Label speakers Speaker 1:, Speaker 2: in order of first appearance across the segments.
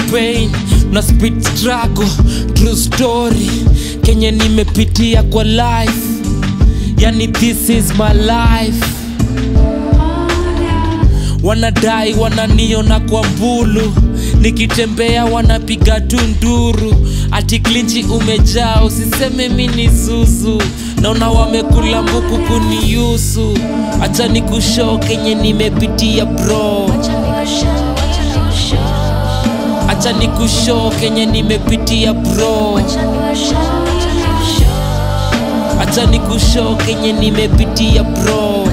Speaker 1: pain na speed struggle true story kenye nimepitia kwa life yani this is my life wanadai wananiona kwa mbulu nikitembea wanapiga tu nduru ati klinchi umejaa usiseme mi ni zuzu naona wamekula mbuku kuniusu acha ni kushow kenye nimepitia bro acha ni kushow kenye nimepitia bro acha ni kushow kenye nimepitia bro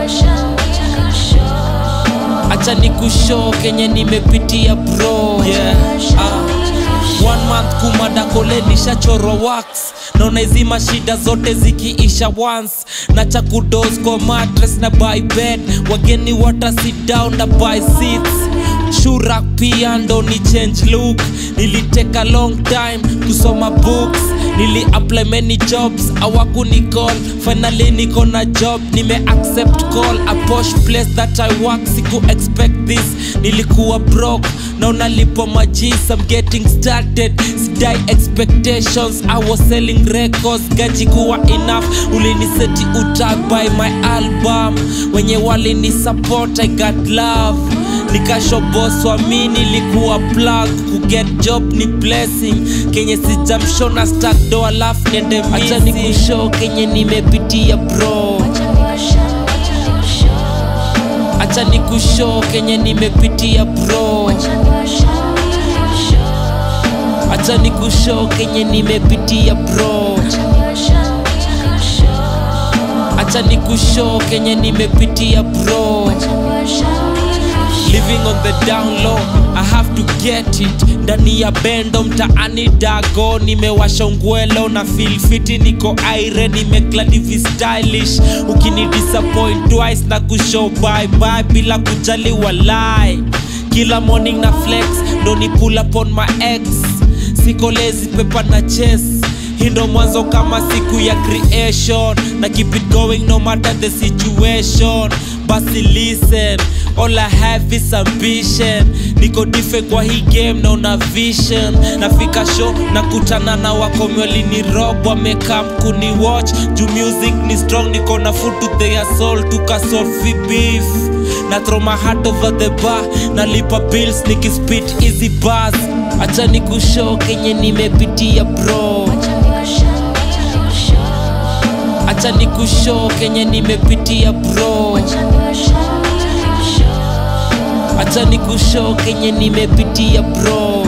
Speaker 1: acha ni kushow kenye nimepitia bro yeah. uh. one month kumada kole nishachorwa wax naona hizi mashida zote zikiisha once na cha kudos kwa mattress na buy bed wageni wata sit down na buy seats shurak pia ndo ni change look niliteka long time kusoma books nili apply many jobs awakuni call finally niko na job nime accept call a posh place that i work siku expect this nilikuwa broke na unalipo majis i'm getting started sidai expectations i was selling records gaji kuwa enough uliniseti utag by my album wenye walini support i got love nikashoboswa mi nilikuwa plug kuget job ni blessing kenye sijamshona stakdo alafu niende acha ni kushow kenye nimepitia bro acha ni kushow kenye nimepitia bro acha ni kushow kenye nimepitia bro acha ni kushow kenye nimepitia bro living on the down low i have to get it ndani ya bendo mtaani dago nimewasha ungwelo na feel fiti niko aire nimekladivi stylish ukini disappoint twice na kushow bye bye bila kujali walai kila morning na flex ndo ni pull up on my ex siko lazy pepa na chess hii ndo mwanzo kama siku ya creation na keep it going no matter the situation basi listen all i have is ambition niko dife kwa hii game na una vision nafika show na kutana na wakomweli ni rob wamekam kuni watch juu music ni strong niko na food to their soul tukasolve beef na throw my heart over the bar nalipa bills nikispit easy bars acha ni kushow kenye nimepitia bro acha ni kushow kenye nimepitia bro acha ni kushow kenye nimepitia bro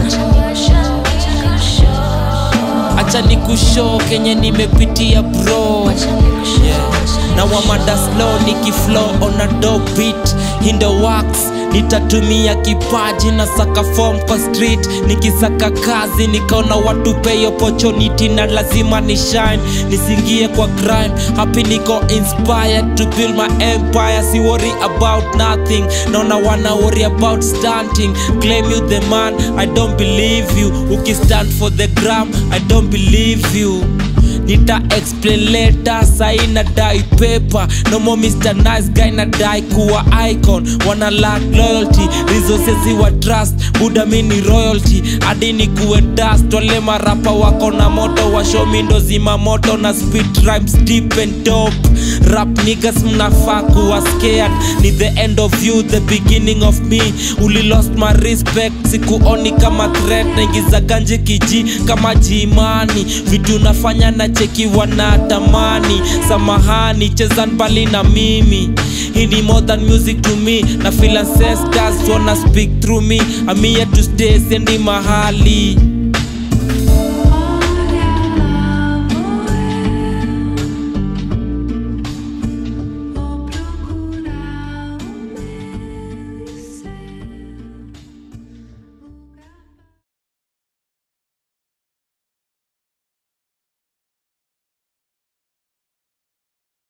Speaker 1: acha ni kushow kenye nimepitia bro yeah. na wamada slow nikiflow on a dope beat hindo wax nitatumia kipaji na saka form kwa street nikisaka kazi nikaona watu pay opportunity na lazima ni shine nisingie kwa crime happy niko inspired to build my empire si worry about nothing naona wana worry about stunting claim you the man i don't believe you ukistand for the gram i don't believe you nita explain later sai na dai paper no more mr nice guy na dai kuwa icon wana lack loyalty resources wa trust buda mini royalty hadi ni kuwe dust wale marapa wako na moto wa show mi ndo zima moto na speed rhymes deep and dope rap niggas mnafaa kuwa scared ni the end of you the beginning of me uli lost my respect sikuoni kama threat naingiza ganje kiji kama jimani vitu nafanya na cheki wanatamani samahani cheza mbali na mimi hii ni more than music to me na feel ancestors wanna speak through me I'm here to stay sendi mahali